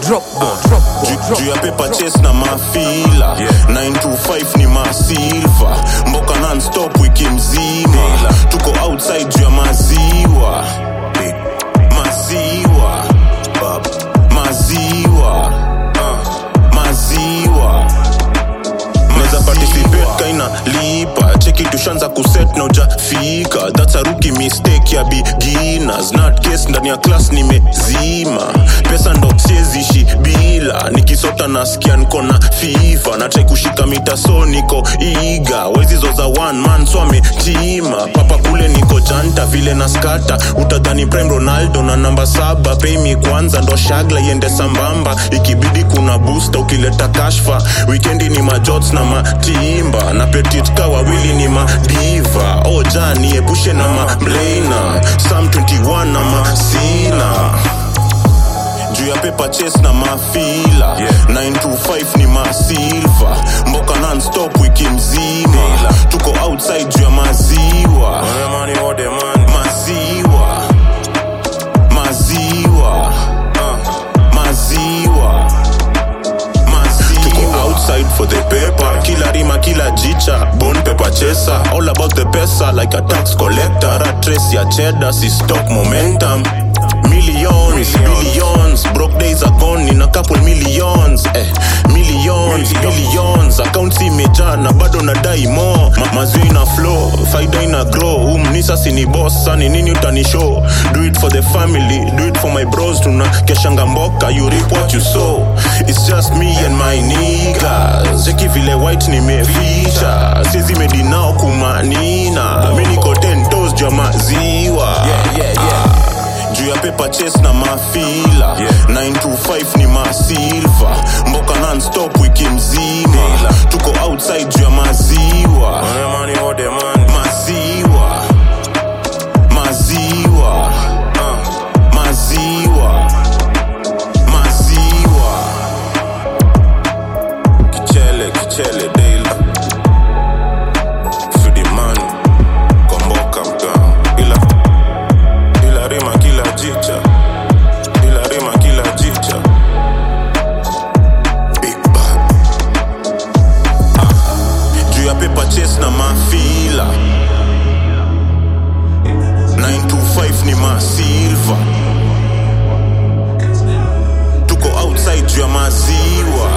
drop bomb, drop bomb, Ju- drop juu ya bomb, paper drop chase na mafila 925 ni masilva mboka non-stop wiki mzima tuko outside juu ya maziwa maziwa maziwa uh, maziwa neza participate kaina lipa cheki tushanza kuset na ujafika thats a rookie mistake ya beginners not case ndani ya class nimezima pesa ndo siezishi bila nikisota nasikia niko na fiva natrai kushika mita so niko iga wezizo za one man so ametima papa kule niko janta vile na skata utadhani prime ronaldo na namba saba peimi kwanza ndo shagla iende sambamba ikibidi kuna booster ukileta kashfa wikendi ni majots na matimba na petitka wawili ni madiva oja niepushe na mamlaina sam 21 na masina juu ya paper chase na mafila 925 ni masilva mboka non-stop wiki mzima tuko outside juu ya maziwa maziwa maziwa uh, maziwa maziwa tuko outside for the paper kila rima kila jicha bone paper chaser all about the pesa like a tax collector rat trace ya cheddar si stock momentum millions billions broke days are gone in a couple millions eh millions billions accounts imejaa na bado nadai more Ma mazio ina flow faida ina grow umnisa sini boss sani nini utanishow do it for the family do it for my bros tuna keshanga mboka you reap what you sow it's just me and my niggas cheki vile white nimeficha sizi medi nao kumanina mi niko 10 toes juu ya maziwa yeah, yeah, yeah juu ya paper chase na mafila 925 ni masilva mboka non-stop wiki mzima tuko outside juu ya maziwa maziwa maziwa uh, maziwa maziwa kichele kichele daily fidimani komboka mtaa ila ila rima kila jicha ila rima kila jicha Big Bad. Ah, juu ya paper chase na mafila 925 ni masilva tuko outside juu ya maziwa